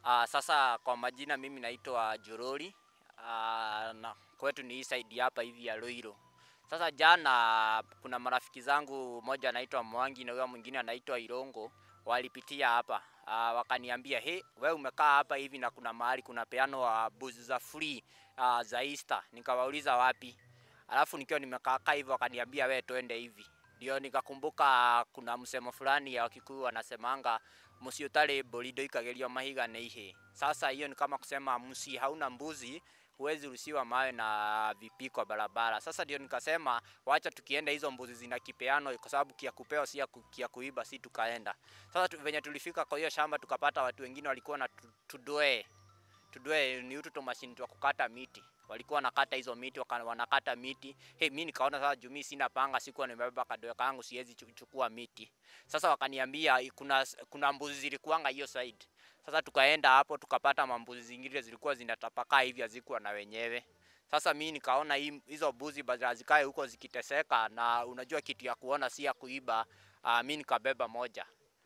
Uh, sasa kwa majina mimi naitwa Jorori. Uh, na kwetu ni hii side hapa hivi ya Ruiru. Sasa jana kuna marafiki zangu, mmoja anaitwa Mwangi na huyo mwingine anaitwa Irongo, walipitia hapa uh, wakaniambia he, we umekaa hapa hivi na kuna mahali kuna peano wa buzi za free uh, za Easter. Nikawauliza wapi, alafu nikiwa nimekaa hivyo wakaniambia we twende hivi ndio nikakumbuka kuna msemo fulani ya Wakikuyu wanasemanga musi utari mburi ndoikagirio mahiga nĩ ihĩ. Sasa hiyo ni kama kusema msi hauna mbuzi huwezi ruhusiwa mawe na vipiko barabara. Sasa ndio nikasema wacha tukienda hizo mbuzi zina kipeano, kwa sababu kia kupeo si ya ku- kia kuiba, si tukaenda. Sasa tu, venye tulifika kwa hiyo shamba tukapata watu wengine walikuwa na tu- tudwee tudwe ni utu tumashini twa kukata miti walikuwa wanakata hizo miti waka- wanakata miti hey, mi nikaona sasa juu mi sina panga sikuwa nimebeba kadoe kangu siwezi chu- chukua miti sasa wakaniambia i- kuna kuna mbuzi zilikuwanga hiyo side sasa tukaenda hapo tukapata mambuzi zingine zilikuwa zinatapakaa hivi hazikuwa na wenyewe sasa mi nikaona hii- hizo mbuzi badala zikae huko zikiteseka na unajua kitu ya kuona si ya kuiba uh, mi nikabeba moja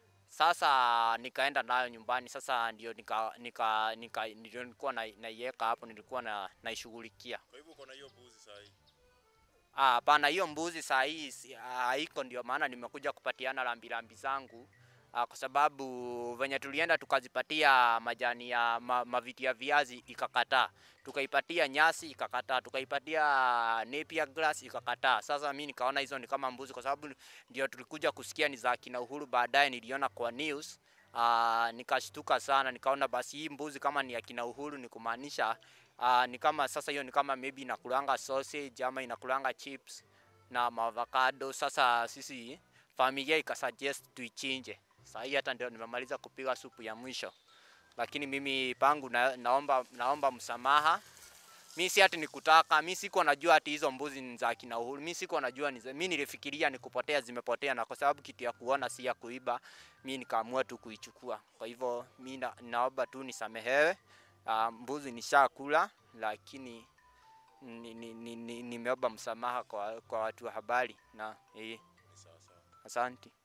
sasa nikaenda nayo nyumbani. Sasa ndio nika, nika, nika, ndio nilikuwa na- naiweka hapo, nilikuwa na, naishughulikia. Kwa hivyo uko na hiyo mbuzi saa hii. Ah, Hapana, hiyo mbuzi saa hii si- haiko, ndio maana nimekuja kupatiana rambirambi zangu ah, kwa sababu venye tulienda tukazipatia majani ya ma, maviti ya viazi ikakataa, tukaipatia nyasi ikakataa, tukaipatia napier grass ikakataa. Sasa mi nikaona hizo ni kama mbuzi, kwa sababu ndio tulikuja kusikia ni za kina Uhuru, baadaye niliona kwa news Uh, nikashtuka sana, nikaona basi hii mbuzi kama ni ya kina Uhuru ni kumaanisha uh, ni kama sasa hiyo ni kama maybe inakulanga sausage ama inakulanga chips na avocado. Sasa sisi familia ikasuggest tuichinje. Sasa hii hata ndio nimemaliza kupiga supu ya mwisho, lakini mimi pangu na, naomba, naomba msamaha. Mi si ati nikutaka, mi sikuwa najua ati hizo mbuzi ni za kina Uhuru. Mi sikuwa najua ni za, mi nilifikiria ni kupotea, zimepotea, na kwa sababu kitu ya kuona si ya kuiba, mi nikaamua tu kuichukua. Kwa hivyo mi na, naomba tu nisamehewe. Uh, mbuzi nishakula, lakini nimeomba ni, ni, ni, nimeomba msamaha kwa, kwa watu wa habari na eh, Ni sawa sawa. asante.